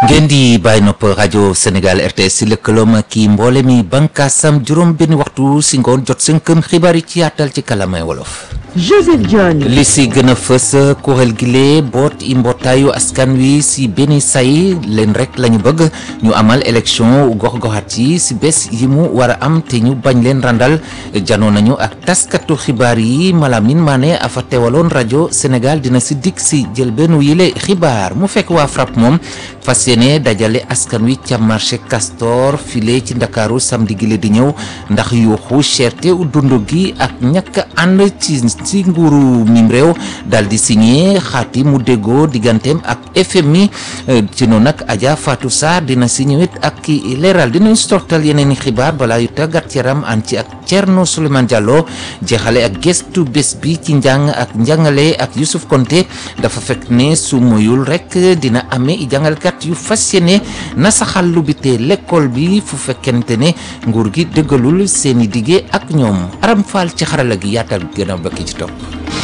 ngeen di bàyyi nopp rajo Sénégal RTS si lëkkaloom kii mboole mi bànkaasam juróom benn waxtu si ngoon jot sënkëm xibaar yi ci yaatal ci kalamay wolof. Joseph John. li si gën a fës kuréel gile boot i mbootaayu askan wi si benn say leen rek la ñu bëgg ñu amal élection gox-goxaat yi si bés yi mu war a am te ñu bañ leen randal janoo nañu ak taskatu xibaar yi Malamine Mané afa teewaloon rajo Sénégal dina si dikk si jël benn yile xibaar mu fekk waa FRAPP moom fas yéene dajale askan wi ca marché Castor file ci Ndakaaru samedi gile di ñëw ndax yuuxu cherté dund gi ak ñàkk ànd ci ci nguuru mim réew daal di signé xaati mu déggoo digganteem ak FMI ci noonu nag Adja Fatou Sarr dina si ñëwit ak ki leeral dinañ stortal yeneen i xibaar balaa yu tàggat yaram an ci ak Thierno Souleymane Diallo jeexale ak gestu bés bi ci njàng ak njàngale ak Youssouf Konté dafa fekk ne su moyul rek dina amee i jàngalkat yu fas yéene nasaxal lu bitee l'école bi fu fekkente ne nguur gi dëggalul seeni dige ak ñoom Aram Fall ci xarala gi yaatal gën a bakki ci topp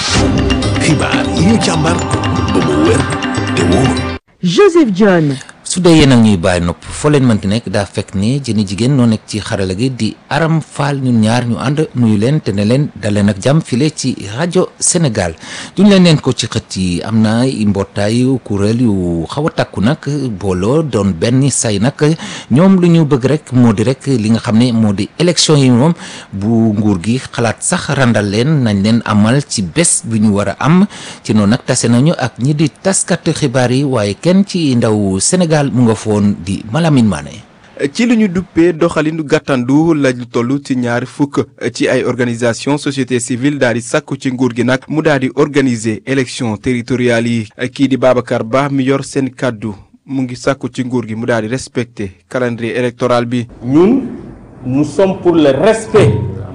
xibaar yi ñu càmbar ba mu wér te wóor Joseph John. su dee yéen ak ñuy bàyyi nopp foo leen mënti nekk daa fekk ne jëni jigéen noo nekk ci xarala gi di aram faal ñun ñaar ñu ànd nuyu leen te ne leen daleen ak jàmm file ci rajo Sénégal duñ leen leen ko ci xët yi am na i mbootaayu kuréel yu xaw a takku nag booloo doon benn say nag ñoom lu ñu bëgg rek moo di rek li nga xam ne moo di élection yi moom bu nguur gi xalaat sax randal leen nañ leen amal ci bés bi ñu war a am ci noonu nag tase nañu ak ñi di taskat xibaar yi waaye kenn ci ndaw Sénégal mu nga foon di Malamine Mané ci li ñu duppee doxalinu gàttandu lañu toll ci ñaari fukk ci ay organisation société civile daal di sàkku ci nguur gi nag mu daal di organiser élection territoriales yi kii di Babacar Ba mi yor seen kàddu mu ngi sàkku ci nguur gi mu daal di respecter calendrier électoral bi. ñun nous sommes pour le respect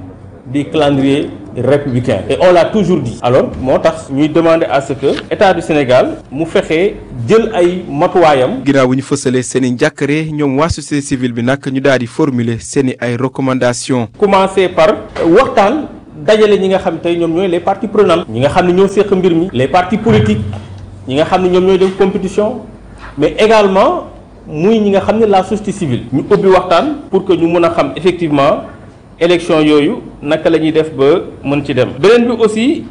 du calendrier républicain et on l'a toujours dit alors moo tax ñuy demander à ce que état du Sénégal mu fexe jël ay matuwaayam ginnaaw bu ñu fësalee seen i njàkkare ñoom waa société civile bi nag ñu daal di formuler seen i ay recommandations. commencer par waxtaan dajale ñi nga xam tey ñoom ñooy les parties prenantes ñi nga xam ne ñoo séq mbir mi les partis politiques ñi nga xam ne ñoom ñooy def compétition mais également muy ñi nga xam ne la société civile ñu ubbi waxtaan pour que ñu mën a xam effectivement élection yooyu naka la ñuy def ba mën ci dem beneen bi aussi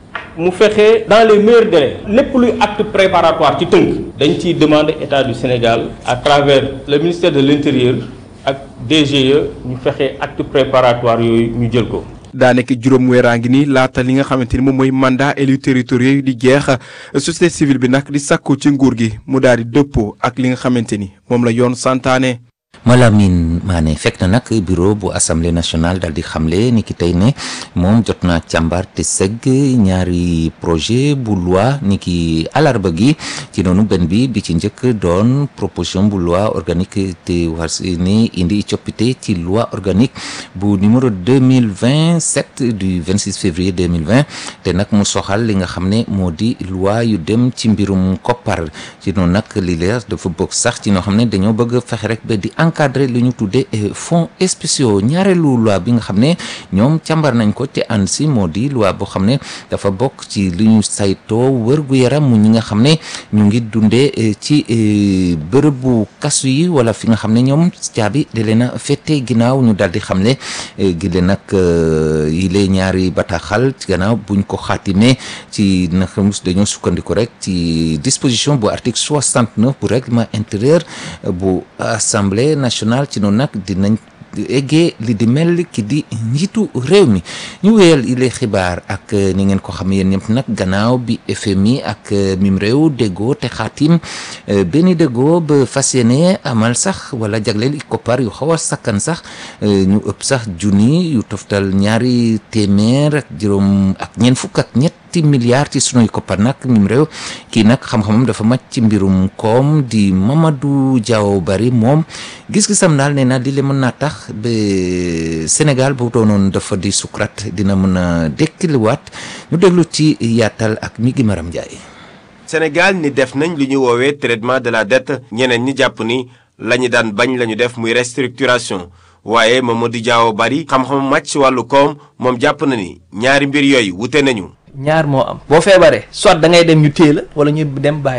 mu fexe dans les meilleurs délais lépp luy acte préparatoire ci tënk dañ ciy demander état du Sénégal à travers le ministère de l'intérieur ak DGE ñu fexe acte préparatoire yooyu ñu jël ko daa nekk juróom weeraa ngi nii laata li nga xamante ni moom mooy mandat élus territoriaux yi di jeex société civile bi nag di sàkku ci nguur gi mu daal di dëppoo ak li nga xamante ni moom la yoon santaane. Malamine Mané fekk na nag bureau bu assemblée nationale daal di xamle ni ki tey ne moom jot naa càmbar te segg ñaari projet bu loi ni ki alarba gi ci noonu benn bi bi ci njëkk doon proposition bu loi organique te war si ni indi coppite ci loi organique bu numéro 2027 du 26 février 2020 te nag mu soxal li nga xam ne moo di loi yu dem ci mbirum koppar ci noonu nag li leer dafa bokk sax ci noo xam ne dañoo bëgg fexe rek ba di encadré li ñu tuddee fonds spéciaux ñaareelu loi bi nga xam ne ñoom càmbar nañ ko te ànd si moo di loi boo xam ne dafa bokk ci li ñu saytoo wër-gu-yaram mu ñi nga xam ne ñu ngi dundee ci bërëbu kasu yi wala fi nga xam ne ñoom caabi da leen a fette ginnaaw ñu daal di xam ne gi leen nag yi lee ñaari bataaxal ci gannaaw buñ ko xaatimee ci na xamus dañoo sukkandiku rek ci disposition bu article 69 bu règlement intérieur bu assemblée nationale ci noonu nag dinañ eggee li di mel ki di njiitu réew mi ñu wéyal ile xibaar ak ni ngeen ko xam yéen ñëpp nag gannaaw bi FMI ak mim réew déggoo te xaatim benn déggoo ba fas yéene amal sax wala jagleel i koppar yu xaw a sakkan sax ñu ëpp sax junni yu toftal ñaari téeméer ak juróom ak ñeent fukk ak ñett ñetti milliards ci sunuy koppar nag mim réew kii nag xam-xamam dafa màcc ci mbirum koom di Mamadou Diaw Bari moom gis-gisam daal nee na di le mën naa tax ba Sénégal bu doonoon dafa di sukrat dina mën a dekkiliwaat ñu déglu ci yaatal ak mi gi Maram Ndiaye. Sénégal ni def nañ lu ñu woowee traitement de la dette ñeneen ñi jàpp ni la ñu daan bañ la ñu def muy restructuration waaye Mamadou Diaw Bari xam-xam màcc ci wàllu koom moom jàpp na ni ñaari mbir yooyu wute nañu. ñaar moo am boo feebaree soit da ngay dem ñu téye la wala ñu dem bàyyi la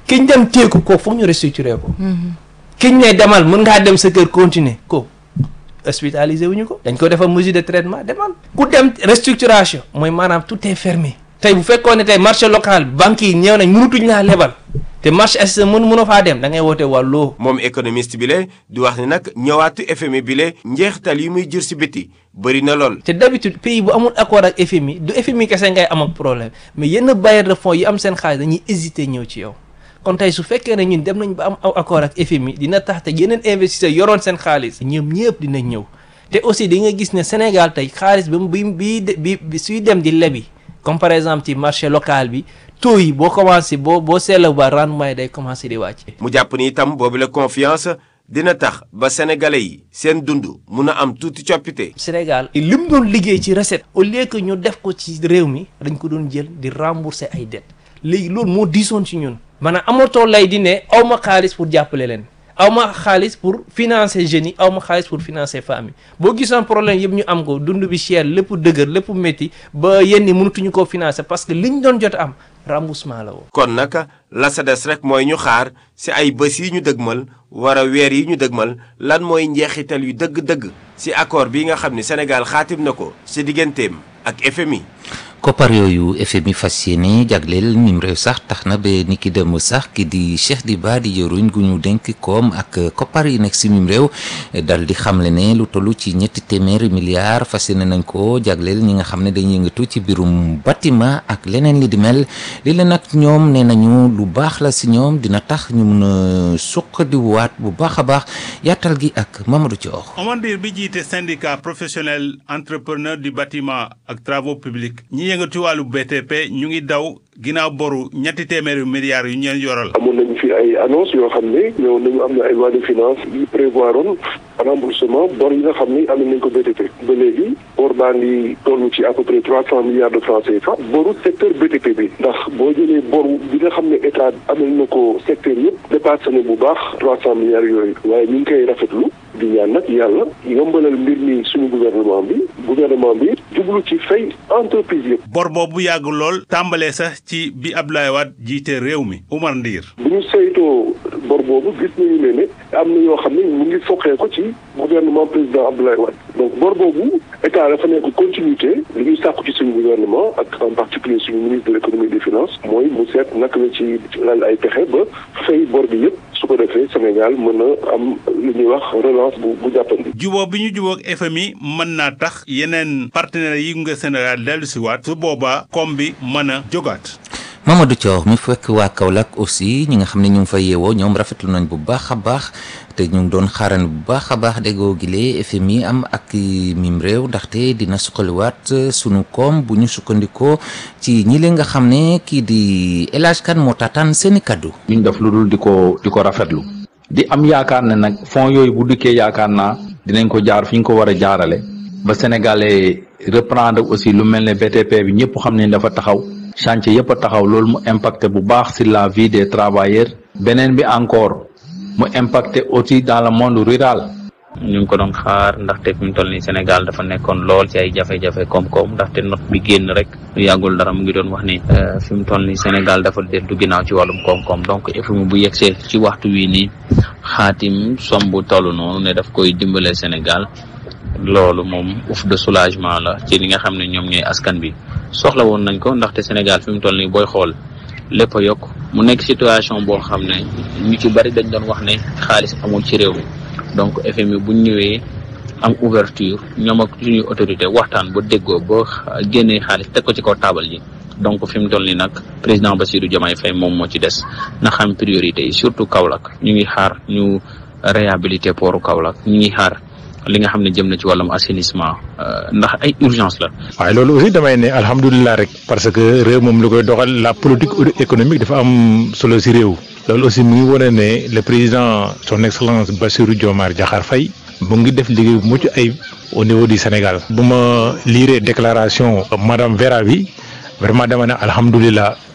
kiñ dem téeku ko foog ñu restructuré ko kiñ ne demal mën ngaa dem sa kër continuer ko hospitalisé wuñu ko dañ ko defal mesure de traitement demal ku dem restructuration mooy maanaam tout est fermé tey bu fekkoon ne tey marché local banque yi ñëw nañ mënutuñ laa lebal te marché assisté mën mënoo faa dem da ngay woote wàlloo moom économiste bi le di wax ni nag ñëwaatu FMI bi le njeexital yi muy jur si biti bëri na lool. te d'habitude pays bu amul accord ak FMI du FMI kese ngay am ak problème mais yenn bailleurs de fonds yi am seen xaalis dañuy hésiter ñëw ci yow kon tey su fekkee ne ñun dem nañ ba am accord ak FMI dina tax te yeneen investisseurs yoroon seen xaalis ñoom ñëpp dinañ ñëw te aussi di nga gis ne Sénégal tey xaalis bi bi bi bi suy dem di lebi comme par exemple ci marché local bi taux yi boo commencé boo boo seetlu ba rendement yi day commencé di wàcc. mu jàpp ni itam boobu la confiance dina tax ba sénégalais yi seen dund mun a am tuuti coppite. Sénégal li mu doon liggéey ci recette au lieu que ñu def ko ci réew mi dañ ko doon jël di rembourser ay dettes léegi loolu moo diisoon ci ñun. maanaam amatoo lay di ne aw ma xaalis pour jàppale leen aw ma xaalis pour financer jeunes yi aw ma xaalis pour financer famille boo gisoon problème yëpp ñu am ko dund bi cher lépp dëgër lépp métti ba yenn mënatuñu koo financer parce que liñ doon jot am remboursement la woon. kon nag la sa des rek mooy ñu xaar si ay bés yi ñu dëgmal war a weer yi ñu dëgmal lan mooy njeexital yu dëgg-dëgg si accord bi nga xam ni Sénégal xaatim na ko si digganteem ak FMI. koppar yooyu FMI fas yéene jagleel mim réew sax tax na ba ni ki dem sax ki di Cheikh Diba di jëruñ gu ñu dénk koom ak koppar yi nekk si mim réew dal di xamle ne lu toll ci ñetti téeméeri milliards fas yéene nañ ko jagleel ñi nga xam ne dañuy yëngatu ci birum bâtiment ak leneen li di mel li leen nag ñoom nee nañu lu baax la si ñoom dina tax ñu mun a suqadiwaat bu baax a baax yaatal gi ak Mamadou Thior. Omar Ndir bi jiite syndicat professionnel entrepreneur du bâtiment ak travaux publics ñi yëngatu wàllu BTP ñu ngi daw ginnaaw boru ñetti téeméeri milliards yu ñu leen yoral. amoon nañu fi ay annonce yoo xam ne ñëw nañu am na ay loi de finance yi prévoiroon remboursement bor yi nga xam ne am nañ ko BTP ba léegi bor baa ngi toll ci à peu près trois cent milliards de francs CFA boru secteur BTP bi ndax boo jëlee boru bi nga xam ne état amal na ko secteur yëpp dépassé na bu baax trois cent milliards yooyu waaye ñu ngi koy rafetlu di ñaan nag yàlla yombalal mbir mi suñu gouvernement bi gouvernement bi jublu ci fay entreprise yëpp. bor boobu yàgg lool tàmbalee sax ci bi Abdoulaye Wade jiite réew mi Umar Ndiir. bu ñu saytoo bor boobu gis nañu ne ne am na yoo xam ne mu ngi foqee ko ci gouvernement président Abdoulaye Wade donc bor boobu état dafa nekk continuité li ñuy sàkku ci suñu gouvernement ak en particulier suñu ministre de l' économie et des finances mooy mu seet naka la ci lal ay pexe ba fay bor bi yëpp su ko defee Sénégal mën a am lu ñuy wax relance bu bu jàppandi. jubóo bi ñu jubóog FMI mën naa tax yeneen partenaires yi nga Sénégal dellu si waat su boobaa koom bi mën a jógaat. Mamadou Thior mi fekk waa Kaolack aussi ñi nga xam ne ñu ngi fa yeewoo ñoom rafetlu nañ bu baax a baax te ñu ngi doon xaaran bu baax a baax déggoo gile FMI am ak mim réew ndaxte dina suqaliwaat sunu koom bu ñu sukkandikoo ci ñi leen nga xam ne kii di El Hadj Kane moo taataan seeni kaddu. ñu def lu dul di ko di ko rafetlu di am yaakaar ne nag fonds yooyu bu dikkee yaakaar naa dinañ ko jaar fi ñu ko war a jaarale ba sénégalais reprendre aussi lu mel ne BTP bi ñëpp xam ne dafa taxaw. chantier yëpp a taxaw loolu mu impacté bu baax sur la vie des travailleurs beneen bi encore mu impacté aussi dans le monde rural ñu ngi ko doon xaar ndaxte fi mu toll nii Sénégal dafa nekkoon lool ci ay jafe-jafe koom-koom ndaxte note bi génn rek lu yàggul dara mu ngi doon wax ni fi mu toll nii Sénégal dafa dellu ginnaaw ci wàllum koom-koom donc FMI bu yegsee ci waxtu wii nii xaatim somb toll noonu ne daf koy dimbale Sénégal loolu moom ouf de soulagement la ci li nga xam ne ñoom ñooy askan bi soxla woon nañ ko ndaxte Sénégal fi mu toll nii booy xool lépp a yokk mu nekk situation boo xam ne ñu ci bari dañ doon wax ne xaalis amul ci réew mi donc FMI buñ ñëwee am ouverture ñoom ak suñuy autorité waxtaan ba déggoo ba génnee xaalis teg ko ci kaw taabal ji donc fi mu toll nii nag président Bassirou Diomaye Faye moom moo ci des na xam priorité yi surtout Kaolack ñu ngi xaar ñu réhabiliter pooru Kaolack ñu ngi xaar li nga xam ne jëm na ci wàllum assainissement ndax ay urgence la. waaye loolu aussi damay ne alhamdulilah rek parce que réew moom lu koy doxal la politique économique dafa am solo si réew. loolu aussi mu ngi wane ne le président son excellence Bassirou Diomaye Diakhar Faye mu ngi def liggéey bu mucc ayib au niveau du Sénégal. bu ma liiree déclaration madame Vera bi vraiment dama ne alhamdulilah.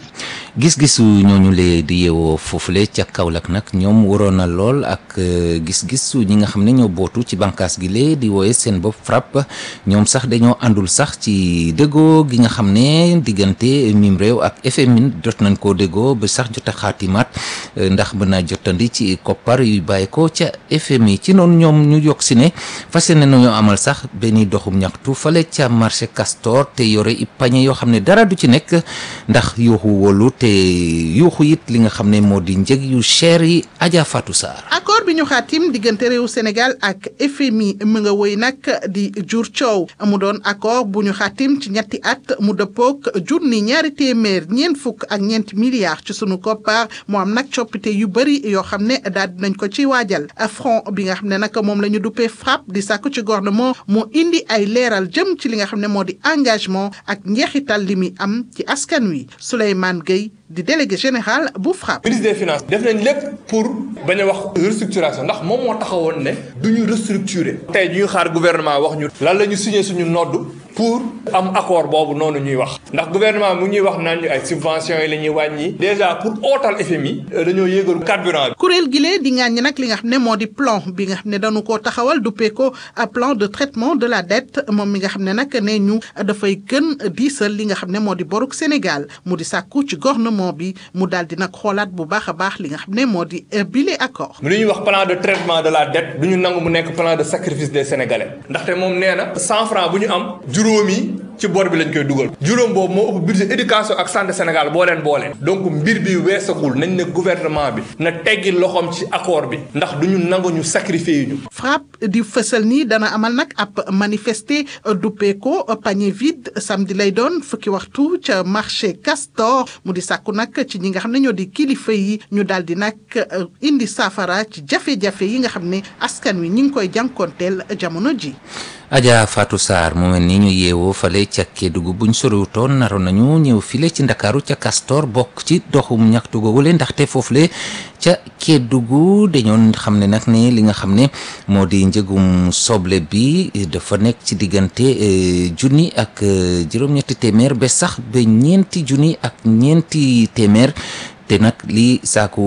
gis-gisu ñooñu lee di yeewoo foofule ca Kaolack nag ñoom waroon na lool ak gis-gisu ñi nga xam ne ñoo bootu ci bànqaas gi lee di wooye seen bopp FRAPP ñoom sax dañoo àndul sax ci déggoo gi nga xam ne diggante mim réew ak FMI jot nañ koo déggoo ba sax jot a xaatimaat ndax mën naa jotandi ci koppar yu bàyyi ko ca FMI ci noonu ñoom ñu yokk si ne fas yéene nañoo amal sax benn doxum ñaxtu fale ca marché Castor te yore i pañe yoo xam ne dara du ci nekk ndax yuuxu wóolu te yuuxu it li nga xam ne moo di njëg yu cher yi Adja Fatou Sarr accord bi ñu xaatim diggante réew Sénégal ak FMI mu nga woy nag di jur coow mu doon accord bu ñu xaatim ci ñetti at mu dëppook junni ñaari téeméer ñeent fukk ak ñeenti milliards ci sunu koppar mu am nag coppite yu bëri yoo xam ne daal dinañ ko ci waajal front bi nga xam ne nag moom la ñu duppee FRAPP di sàkku ci gouvernement mu indi ay leeral jëm ci li nga xam ne moo di engagement ak njeexital li muy am ci askan wi Souleymane Gueye di délégué général bu FRAPP. ministre des finances def nañ lépp pour bañ a wax restructuration ndax moom moo taxawoon ne du ñu restructurer. tey ñu xaar gouvernement wax ñu. lan la ñu signé suñu nodd pour am accord boobu noonu ñuy wax ndax gouvernement mu ñuy wax naan ñu ay subventions yi la ñuy wàññi. déjà pour ootal FMI dañoo yéegal carburant bi. kuréel gi lee di ŋàññi nag li nga xam ne moo di plan bi nga xam ne dañu koo taxawal duppee ko plan de traitement de la dette moom mi nga xam ne nag nee ñu dafay gën diisal li nga xam ne moo di boruk Sénégal mu di sàkku ci gouvernement bi mu daal di nag xoolaat bu baax a baax li nga xam ne moo di bile accord. lu ñuy wax plan de traitement de la dette du ñu nangu mu nekk plan de sacrifice des sénégalais ndaxte moom nee na cent franc bu ñu am juróomi ci bor bi lañ koy dugal juróom boobu moo ëpp budget éducation ak santé Sénégal boo leen boolee donc mbir bi weesagul nañ ne gouvernement bi na teggi loxoom ci accord bi ndax du ñu nangu ñu sacrifier ñu. FRAPP di fësal nii dana amal nag ab manifester duppee ko panier vide samedi lay doon fukki waxtu ca marché Castor mu di sàkku nag ci ñi nga xam ne ñoo di kilifa yi ñu daal di nag indi saafara ci jafe-jafe yi nga xam ne askan wi ñi ngi koy jànkoonteel jamono ji. Adja Fatou Sarr mu mel ni ñu yeewoo fale ca Kédougou buñ soriwutoon naroon nañu ñëw file ci Ndakaaru ca Castor bokk ci doxum ñaxtu googule ndaxte foofule ca Kédougou dañoon xam ne nag ne li nga xam ne moo di njëgum soble bi dafa nekk ci diggante junni ak juróom-ñetti téeméer ba sax ba ñeenti junni ak ñeenti téeméer te nag lii saaku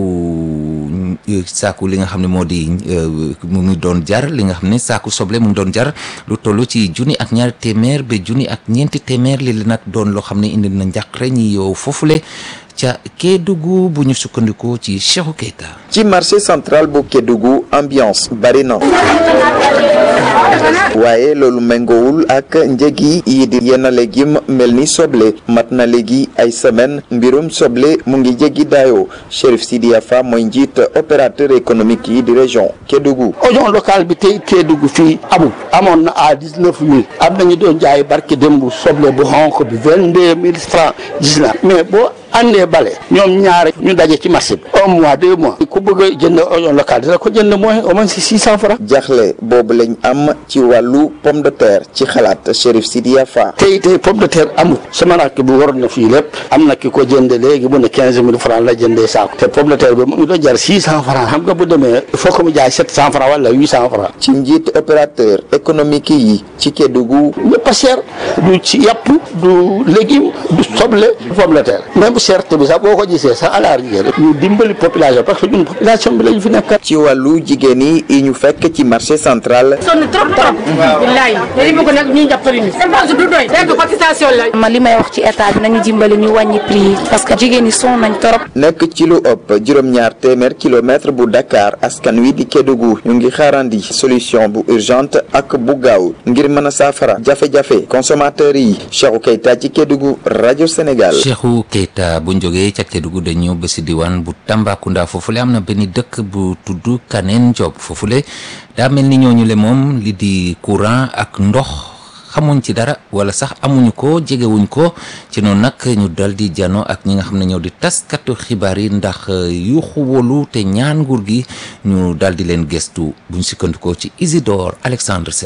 saaku li nga xam ne moo di mu ngi doon jar li nga xam ne saaku soble mu ngi doon jar lu toll ci junni ak ñaari téeméer ba junni ak ñeenti téeméer li la nag doon loo xam ne indi na njàqare ñi yow foofule ca Kédougou bu ñu sukkandikoo ci Cheikhou Keita ci marché central bu Kédougou ambiance bari na waaye loolu méngoowul ak njëg yi di yenn légume mel ni soble mat na léegi ay semaine mbirum soble mu ngi jéggi daayoo Chérif Sidia Fa mooy njiit opérateur économique yi di région Kédougou oignon local bi tey Kédougou fii amul amoon na à dix neuf mille am nañu doon jaay barke démb soble bu xonq bi vingt deux mille francs gis na mais boo andee bale ñoom ñaare ñu daje ci marché bi un mois deux mois ku bëgg a jënd oignon local dina ko jënd mooy au moins si six cent francs jaxle boobu lañ am ci wàllu pomme de terre ci xalaat Chérif Sidia Fa tey tey pomme de terre amul sama rakk bu waroon na fii lépp am na ki ko jënd léegi mu ne quinze mille francs la jëndee saako te pomme de terre bi mu ngi doon jar six cent francs xam nga bu demee il faut que mu jaay sept cent francs wala huit cent francs ci njiit opérateur économique yi ci Kédougou lépp a cher du ci yàpp du légume du soble pomme de terre même cherté bi sax boo ko gisee sax alaar jigéen ñu dimbali population parce que ñun population bi lañu fi nekkat ci wàllu jigéen yi ñu fekk ci marché central sonn trop trop billaay dañu bëgg nag ñu jàppale ñu dépense du doy dégg cotisation la ma li may wax ci état bi nañu dimbali ñu wàññi prix yi parce que jigéen ñi sonn nañ trop nekk ci lu ëpp juróom-ñaar téeméer kilomètre bu Dakar askan wi di Kédougou ñu ngi xaarandi solution bu urgente ak bu gaaw ngir mën a saafara jafe-jafe consommateurs yi Cheikhou Keita ci Kédougou rajo Sénégal Cheikhou Keita bu jógee ca Kédougou dañu ñëw ba si diwaan bu Tambacounda foofule am na benn dëkk bu tudd Kaneen Job foofule daa mel ni ñooñu le moom li di courant ak ndox xamuñ ci dara wala sax amuñu ko jegewuñ ko ci noonu nag ñu dal di jano ak ñi nga xam ne ñoo di taskatu xibaar yi ndax yuuxu wolu te ñaan nguur gi ñu dal di leen gëstu buñ sukkandikoo ci Isidore Alexandre Sène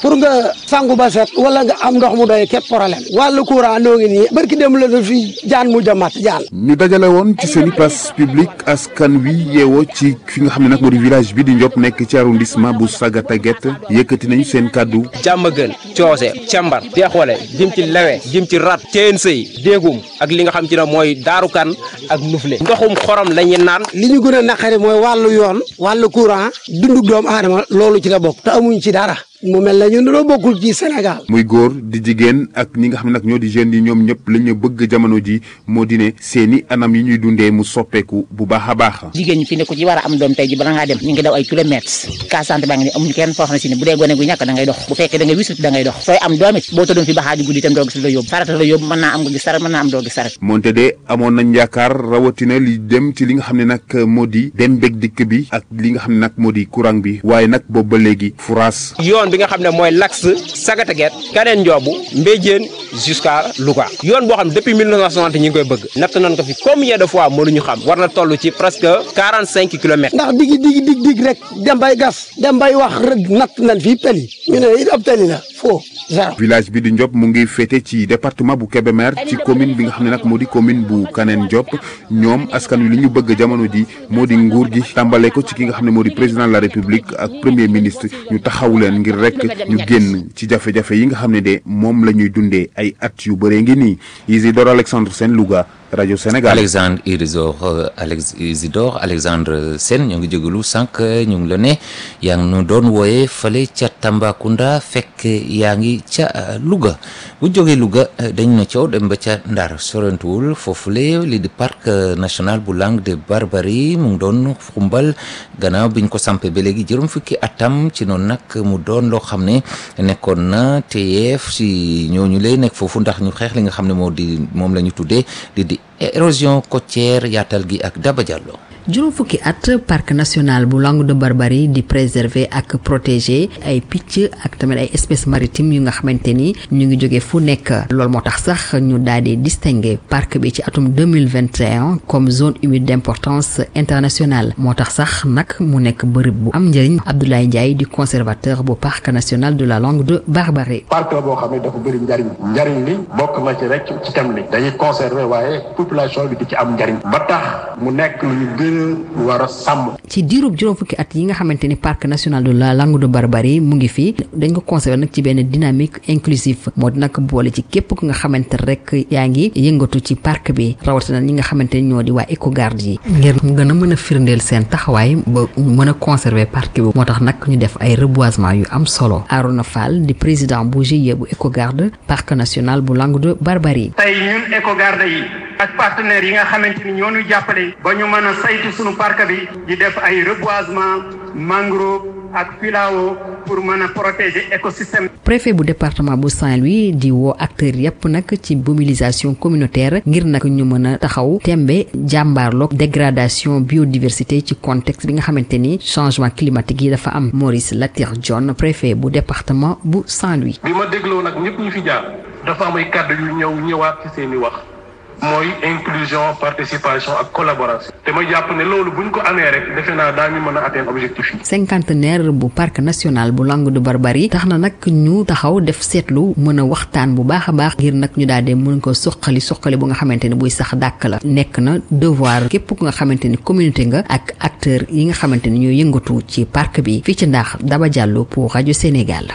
pour nga sangu ba set wala nga am ndox mu doy képp problème wàllu courant noo ngi nii barki dem la fi jaan mu jamat jaan ñu dajale woon ci seen i place publique askan wi yeewoo ci fi nga xam ne nag moo di village bi di Ndiop nekk ci arrondissement bu Sagata Guet yëkkati nañu seen kàddu jàmm gën coose càmbar deexole jëm ci lewe jëm ci rat ceen sëy déegum ak li nga xam ci ne mooy daarukan ak nufle ndoxum xorom la ñuy naan li ñu gën a naqari mooy wàllu yoon wàllu courant dundug doomu aadama loolu ci la bokk te amuñ ci dara mu mel na ñun dañoo bokkul ci Sénégal muy góor di jigéen ak ñi nga xam ne nag ñoo di jeunes yi ñoom ñëpp la ñu bëgg jamono ji moo di ne seeni anam yi ñuy dundee mu soppeeku bu baax a baax jigéen ñi fi ne ku ci war a am doom tey ji bala ngaa dem ñu ngi daw ay kilomètres cas santé baa ngi ni amuñu kenn foo xam ne si ne bu dee gone gu ñàkk da ngay dox bu fekkee da ngay wisut da ngay dox sooy am doom it boo tëddoon fi baxaaju guddi itam doo gis la yóbbu farata la yóbbu mën naa am nga gis saret mën naa am doo gis saret moonte de amoon nañ yaakaar rawatina li dem ci li nga xam ne nag moo di dem bég dikk bi ak li nga xam ne nag moo di courant bi waaye nag boobu ba léegi furaas yoon bi nga xam ne mooy l'axe Sagata Guet Kaneen Njoobu Mbéjéen jusqu'à Louga yoon boo xam ne depuis 1960 ñi ngi koy bëgg natt nañ ko fi combien de fois mënuñu xam war na toll ci presque 45 kilomètres ndax digi digi dig dig rek dem bay gas dem bay wax rek natt nañ fii peli ñu ne it ab teli la foo zéro village bi di Ndiop mu ngi féete ci département bu Kébémer ci commune bi nga xam ne nag moo di commune bu Kaneen Ndiop ñoom askan wi li ñu bëgg jamono ji moo di nguur gi tàmbale ko ci ki nga xam ne moo di président de la république ak premier ministre ñu taxaw leen ngir rek ñu génn ci jafe-jafe yi nga xam ne de moom la ñuy dundee ay at yu bëree ngi nii Isidore Alexandre Sène Louga rajo Sénégal. Alexandre Isidore Alex Isidore Alexandre Sène ñoo ngi jégalu sànq ñu ngi la ne yaa ngi nu doon wooye fale ca Tambacounda fekk yaa ngi ca Louga bu jógee Louga dañ na coow dem ba ca Ndar sorantuwul foofule li di parc national bu Langue de Barbarie mu ngi doon xumbal gannaaw biñ ko sampé ba léegi juróom fukki atam ci noonu nag mu doon loo xam ne nekkoon na teyeef si ñooñu lay nekk foofu ndax ñu xeex li nga xam ne moo di moom la ñu tuddee di di érosion côtière yaatal gi ak Daba Diallo juróom fukki at parc national bu Langue de Barbarie di préserver ak protéger ay picc ak tamit ay espèces maritimes yu nga xamante ni ñu ngi jóge fu nekk loolu moo tax sax ñu daal di distinguer parc bi ci atum 2021 comme zone humide d'importance internationale moo tax sax nag mu nekk bërëb bu am njëriñ Abdoulaye Ndiaye di conservateur bu parc national de la Langue de Barbarie parc la boo xam ne dafa bëri njariñ njariñ li bokk na ci rek ci tam li dañuy conserver waaye population bi di ci am njariñ ba tax mu nekk lu ñu gën war a sàmm. ci diirub juróom fukki at yi nga xamante ni parc national de la Langue de Barbarie mu ngi fi dañ ko conserver nag ci benn dynamique inclusive moo di nag boole ci képp ku nga xamante rek yaa ngi yëngatu ci parc bi rawatina ñi nga xamante ni ñoo di waa écogarde yi ngir gën a mën a firndeel seen taxawaay ba mën a conserver parc bi moo tax nag ñu def ay reboisement yu am solo Arona Fall di président bu GIE bu écogarde parc national bu Langue de Barbarie. tey ñun écogarde yi ak partenaires yi nga xamante ni ñoo ñu jàppale ba ñu mën a saytu sunu parc bi di def ay reboisement mangrove ak filao pour mën a protéger écosystème. préfet bu département bu Saint-Louis di woo acteurs yépp nag ci mobilisation communautaire ngir nag ñu mën a taxaw tembe jàmbaarloog dégradation biodiversité ci contexte bi nga xamante ni changement climatique yi dafa am Maurice Latir John préfet bu département bu Saint-Louis. bi ma dégloo nag ñëpp ñu fi jaar dafa am ay kàddu yu ñëw ñëwaat ci seeni wax. mooy inclusion participation ak collaboration te ma jàpp ne loolu buñ ko amee rek defe naa daañu mën a atteindre objectif yi. cinquantenaire bu parc national bu Langue de Barbarie tax na nag ñu taxaw def seetlu mën a waxtaan bu baax a baax ngir nag ñu daal di mën ko suqali suqali bu nga xamante ni buy sax dàkk la nekk na devoir képp ku nga xamante ni communauté nga ak acteur yi nga xamante ni ñoo yëngatu ci parc bi fii ci ndax Daba Diallo pour rajo Sénégal.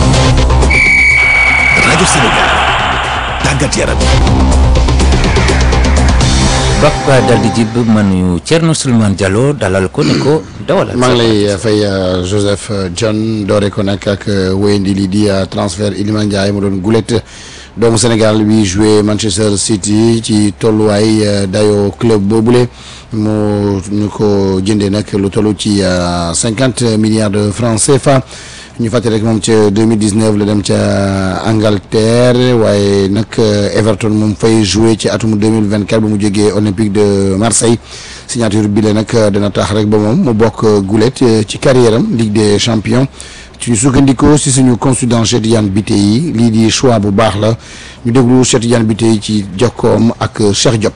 rajo Sénégal tàggat yaram. Bakka dal di jib manu Thierno Souleymane Diallo dalal ko ne ko dawalal. maa ngi lay fay Joseph John doore ko nag ak wéyandi lii di transfert Iliman Ndiaye mu doon gulet doomu Sénégal bi joué Manchester City ci tolluwaay dayo club boobule mu ñu ko jëndee nag lu toll ci cinquante milliards de francs CFA. ñu fàttali rek moom ca 2019 la dem ca Angleterre waaye nag Everton moom fay joué ci atum 2024 ba mu jógee Olympique de Marseille signature bi la nag dana tax rek ba moom mu bokk gulet ci carrière am Ligue des champions ci ñu sukkandikoo si suñu consultant Cheikh Tidiane Bitèye yi lii di choix bu baax la ñu déglu Cheikh Tidiane Bitèye yi ci jokkoom ak Cheikh Diop.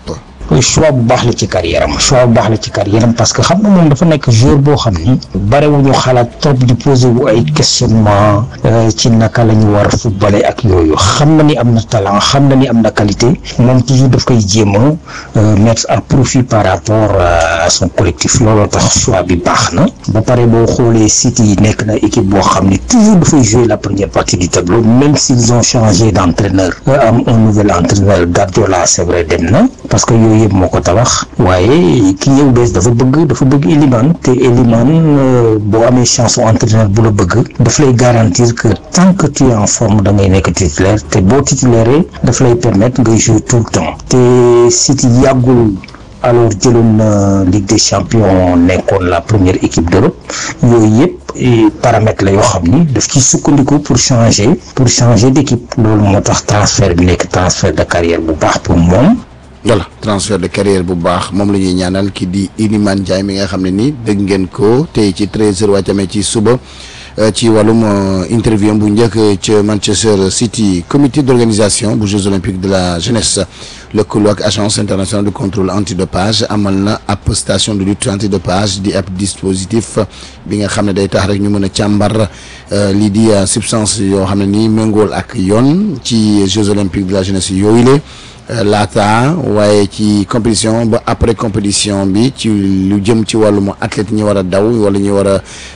choix bu baax la ci carrière am choix bu baax la ci carrière am parce que xam nga moom dafa nekk joueur boo xam ni barewuñu xalaat trop di poser wu ay questionnement ci naka la ñu war a footballer ak yooyu xam na ni am na talent xam na ni am na qualité moom toujours daf koy jéem a mettre à profit par rapport à son collectif looloo tax choix bi baax na ba pare boo xoolee City yi nekk na équipe boo xam ni toujours dafay jouer la première partie du tableau même s'ils ont changé d'entraîneur am un nouvel entraîneur Guardiola c'est vrai dem na parce que yooyu yëpp moo ko tabax waaye ki ñëw bees dafa bëgg dafa bëgg Elimane te Elimane boo amee chance su entraîneur bu la bëgg daf lay garantir que tant que tu es en forme da ngay nekk titulaire te boo titulaire daf lay permettre ngay jouer tout le temps te City yàggul alors jëloon na Ligue des champions nekkoon la première équipe d'Europe yooyu yëpp paramètres la yoo xam ni daf ci sukkandiku pour changer pour changer d'équipe loolu moo tax transfert bi nekk transfert de carrière bu baax pour moom voilà transfert de carrière bu baax moom la ñuy ñaanal ki di Iliman Ndiaye mi nga xam ne ni dégg ngeen ko tey ci 13h wàccamee ci suba ci wàllum interview bu njëkk ca Manchester City comité d'organisation bu Jeux olympiques de la jeunesse lëkkaloo ak agence internationale de contrôle antidopage amal na ab station de lutte antidopage di ab dispositif bi nga xam ne day tax rek ñu mën a càmbar lii di substance yoo xam ne nii méngool ak yoon ci Jeux olympiques de la jeunesse yooyu la laata waaye ci compétition ba après compétition bi ci lu jëm ci wàllum athlète ñi war a daw wala ñi war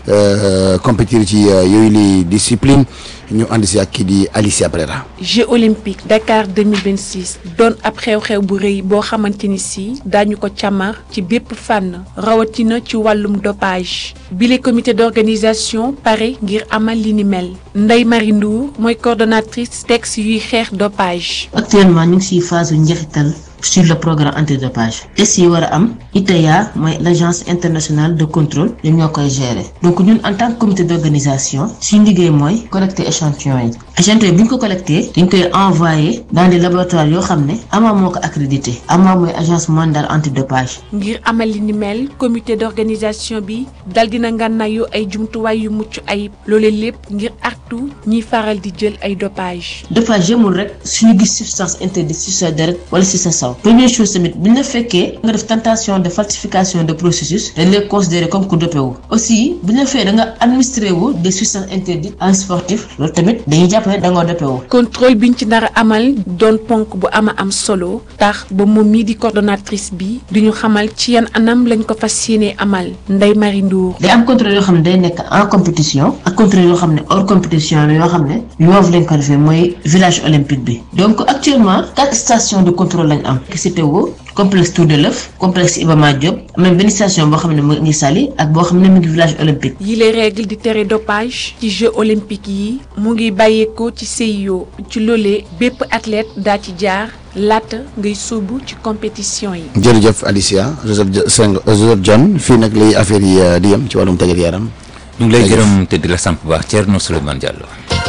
a compétir ci yooyu li discipline ñu ànd si ak kii di Alicia Brera Jeux olympiques Dakar 2026 doon ab xew-xew bu rëy boo xamante ni si daañu ko càmmar ci bépp fànn rawatina ci wàllum dopage bile comité d'organisation pare ngir amal li ni mel Ndeye Marie Ndour mooy coordonnatrice texte yuy xeex dopage. actuellement ñu ngi siy phase yu njeexital sur le programme antidopage test yi war a am ITA mooy l' agence internationale de contrôle ñoom ñoo koy gérer donc ñun en tant que comité d' organisation suñu liggéey mooy collecter échantillon yi échantillon yi bu ñu ko collecté dañ koy envoyé dans des laboratoires yoo xam ne AMA moo ko accrédité AMA mooy agence mondiale antidopage. ngir amal li ni mel comité d' organisation bi dal dina ngànnaayu ay jumtuwaay yu mucc ayib loole lépp ngir artu ñiy faral di jël ay dopage dopage yemul rek suñu gis substance interdite ci sa deret wala ci sa saw première chose tamit bu ñu la fekkee nga def tentation de falsification de processus dañ lay considérer comme ku dopé wu aussi bu ñu la fekkee da nga administré wu des substances interdites en sportif loolu tamit dañuy jàpp ne da nga dopé wu. contrôle biñ ci nar a amal doon ponk bu ama am solo tax ba moom mii di coordonnatrice bi duñu xamal ci yan anam lañ ko fas yéenee amal Ndeye Marie Ndour. day am contrôle yoo xam ne day nekk en compétition ak contrôle yoo xam ne hors compétition la yoo xam ne yoof lañ ko defee mooy village olympique bi donc actuellement quatre stations de contrôle lañ am. CTO complexe Tour de l'œuf complexe Iba Mar Diop am na benn station boo xam ne mu ngi Saly ak boo xam ne mu ngi village olympique. yi les règles di tere dopage ci Jeux olympiques yi mu ngi bàyyeekoo ci CIO ci loolee bépp athlète daa ci jaar laata ngay sóobu ci compétition yi. jërëjëf Alicia Joseph Seng Joseph John fii nag lay affaire yi di yem ci wàllum tàggat yaram. ñu ngi lay gërëm te di la sant bu baax Thierno Souleymane Diallo.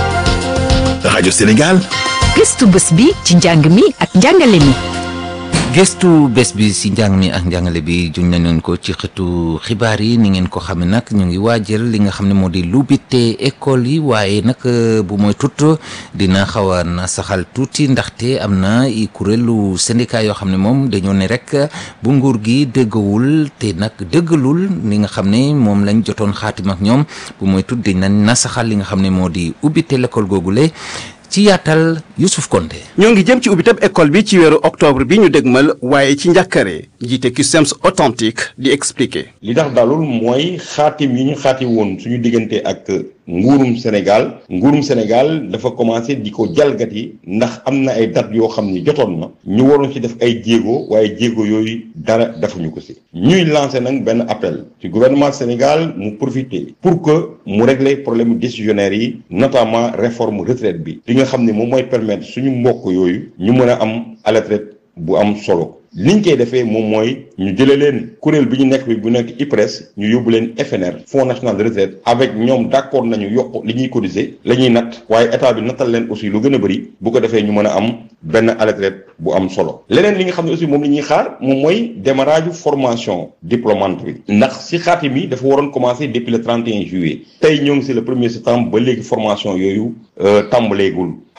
rajo Sénégal. gëstu bés bi ci njàng mi ak njàngale mi. gëstu bés bi si njàng mi ak njàngale bi juñ nañu ko ci xëtu xibaar yi ni ngeen ko xamee nag ñu ngi waajal li nga xam ne moo di lubbite école yi waaye nag bu mooy tut dina xaw a na saxal tuuti ndaxte am na i kuréelu syndicat yoo xam ne moom dañoo ne rek bu nguur gi dëggawul te nag dëggalul li nga xam ne moom lañ jotoon xaatim ak ñoom bu mooy tut dañ na saxal li nga xam ne moo di ubbite l'école googule ci yaatal Youssouf Konté ñoo ngi jëm ci ubbiteb école bi ci weeru octobre bi ñu dégmal waaye ci njàkkare jiite CUSEMS authentique di expliquer li tax dalul mooy xaatim yi ñu xaati woon suñu diggante ak nguurum Sénégal nguurum Sénégal dafa commencé di ko jalgati ndax am na ay date yoo xam ni jotoon na ñu waroon ci def ay jéego waaye jéego yooyu dara defuñu ko si ñuy lancé nag benn appel ci gouvernement Sénégal mu profiter pour que mu régler problème décisionnaire yi notamment réforme retraite bi li nga xam ne moom mooy permettre suñu mbokk yooyu ñu mën a am à la retraite bu am solo liñ koy defee moom mooy ñu jëlee leen kuréel bi ñu nekk bi bu nekk IPRES ñu yóbbu leen FNR Fonds national de retraite avec ñoom d' accord nañu yokk li ñuy cotiser la ñuy natt waaye état bi nattal leen aussi lu gën a bëri bu ko defee ñu mën a am benn à la retraite bu am solo leneen li nga xam ne aussi moom la ñuy xaar moom mooy démarrage formation diplômante bi ndax si xaatim yi dafa waroon commencer depuis le 31 juillet tey ñoo ngi si le premier septembre ba léegi formation yooyu tàmbaleegul ak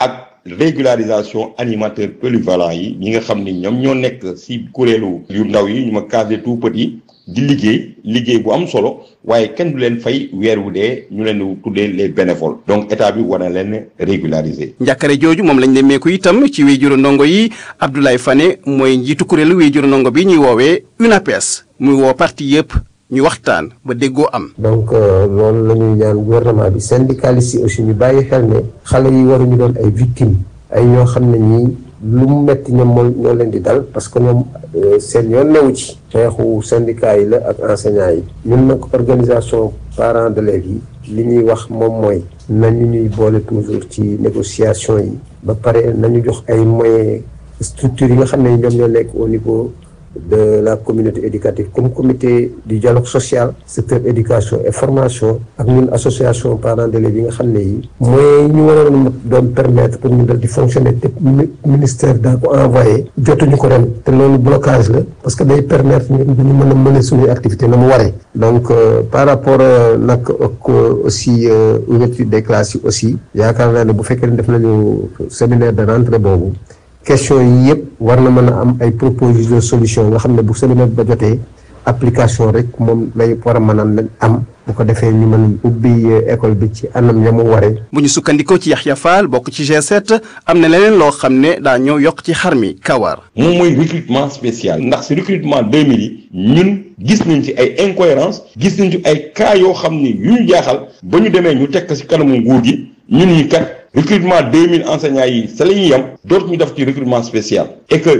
régularisation animateur polyvalent yi ñi nga xam ni ñoom ñoo nekk si kuréelu yu ndaw yi ñu ma case des tout petits di liggéey liggéey bu am solo waaye kenn du leen fay weer wu dee ñu leen di tuddee les bénévoles donc état bi war na leen régulariser. njàkkare jooju moom lañ nemmeeku itam ci wéyjuru ndongo yi Abdoulaye Fane mooy njiitu kuréelu wéyjuru ndongo bi ñuy woowee UNAPES muy woo parti yëpp ñu waxtaan ba déggoo am. donc loolu la ñuy ñaan gouvernement bi syndicalistes yi aussi ñu bàyyi xel ne xale yi waruñu doon ay victimes ay ñoo xam ne ñii lu mu metti ñoom moo ñoo leen di dal parce que ñoom seen yoon newu ci xeexu syndicat yi la ak enseignants yi ñun nag organisation parents d'élèves yi li ñuy wax moom mooy nañu ñuy boole toujours ci négociation yi ba pare nañu jox ay moyens structures yi nga xam ne ñoom ñoo nekk au niveau de la communauté éducative comme comité du dialogue social secteur éducation et formation ak ñun association parents d'élèves yi nga xam ne yi mooy ñu waroon doon permettre pour ñu dal di fonctionner te ministère daa ko envoyé jotuñu ko ren te loolu blocage la parce que day permettre ñun ñu mën a mener suñuy activité na mu waree donc par rapport nag ak aussi ouverture des classes yi aussi yaakaar naa ne bu fekkee ne def nañu séminaire de rentrée boobu question yi yëpp war na mën a am ay proposition de solution nga xam ne bu séminaire ba jotee application rek moom lay war a mën a am bu ko defee ñu mën ubbi école bi ci anam ya mu waree. bu ñu sukkandikoo ci Yaxya Fall bokk ci G7 am na leneen loo xam ne daa ñëw yokk ci xar mi kawar. moom mooy recrutement spécial ndax si recrutement 2000 yi ñun gis nañ ci ay incohérence gis nañ ci ay cas yoo xam ni yu ñu jaaxal ba ñu demee ñu tekk si kanamu nguur gi ñun ñi kat. recrutement 2000 enseignants yi sa la ñuy yem dootu ñu def ci recrutement spécial et que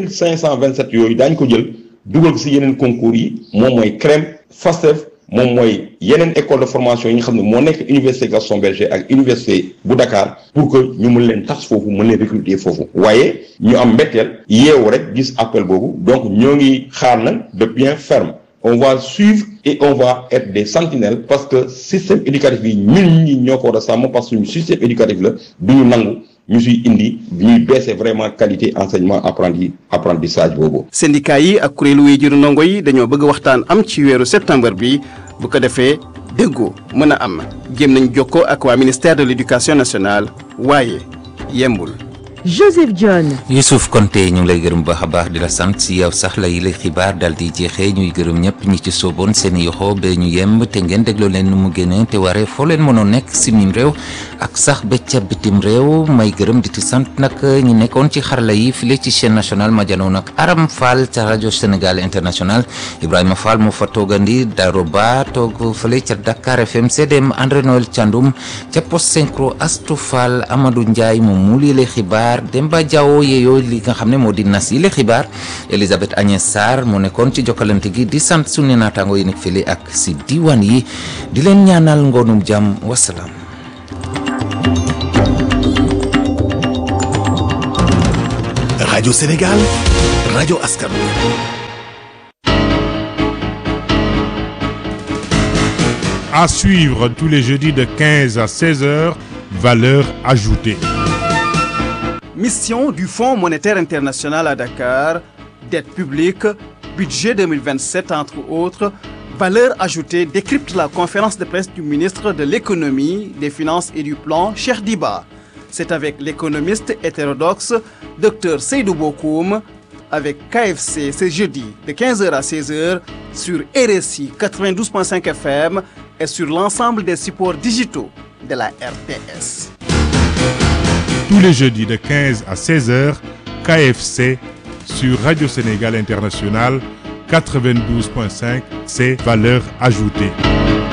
2527 yooyu daañu ko jël dugal ko si yeneen concours yi moom mooy CREM FASTEF moom mooy yeneen école de formation yi nga xam ne moo nekk université Gaston Berger ak université bu Dakar pour que ñu mën leen tas foofu mën leen recruter foofu waaye ñu am mbetteel yeewu rek gis appel boobu donc ñoo ngi xaar nag de bien ferme on va suivre et on va être des sentinelles parce que système éducatif bi ñun ñi ñoo ko war a sàmm parce que suñu système éducatif la du ñu nangu ñu siy indi ñuy baisser vraiment qualité enseignement apprenti apprentissage boobu. syndicat yi ak kuréelu wéyjuru ndongo yi dañoo bëgg waxtaan am ci weeru septembre bi bu ko defee déggoo mën a am jéem nañ jokkoo ak waa ministère de l'éducation nationale waaye yembul. Joseph John. Youssouf Konté ñu ngi lay gërëm baax a baax di la sant si yow sax la yi lay xibaar daal di jeexee ñuy gërëm ñëpp ñi ci sooboon seen i yoxo ba ñu yemb te ngeen dégloo leen nu mu génne te waree foo leen mënoon nekk si mim réew ak sax ba ca bitim réew may gërëm di ci sant nag ñi nekkoon ci xarala yi file ci chaîne nationale ma janoon ak Aram Fall ca rajo Sénégal international Ibrahima Fall mu fa toogandi Daro Ba toog fële ca Dakar FM CDM André Noël Thiandoum ca post synchro Astou Fall Amadou Ndiaye moom mu lii lay xibaar Demba Diawo yeeyoo li nga xam ne moo di nas yi la xibaar Elisabeth Agnès Sarr moo nekkoon ci jokkalante gi di sant suñu naataango yi nekk fële ak si diwaan yi di leen ñaanal ngoonum jàmm wasalaam. Radio Sénégal, Radio Askan À suivre tous les jeudis de 15 à 16 heures, valeur ajoutée. Mission du Fonds monétaire international à Dakar, dette publique, budget 2027 entre autres, valeur ajoutée décrypte la conférence de presse du ministre de l'économie, des finances et du plan, Cheikh Diba. C'est avec l'économiste hétérodoxe Dr Seydou Bokoum avec KFC ce jeudi de 15h à 16h sur RSI 92.5 FM et sur l'ensemble des supports digitaux de la RTS. Tous les jeudis de 15 à 16 heures, KFC sur Radio Sénégal International 92.5, c'est valeur ajoutée.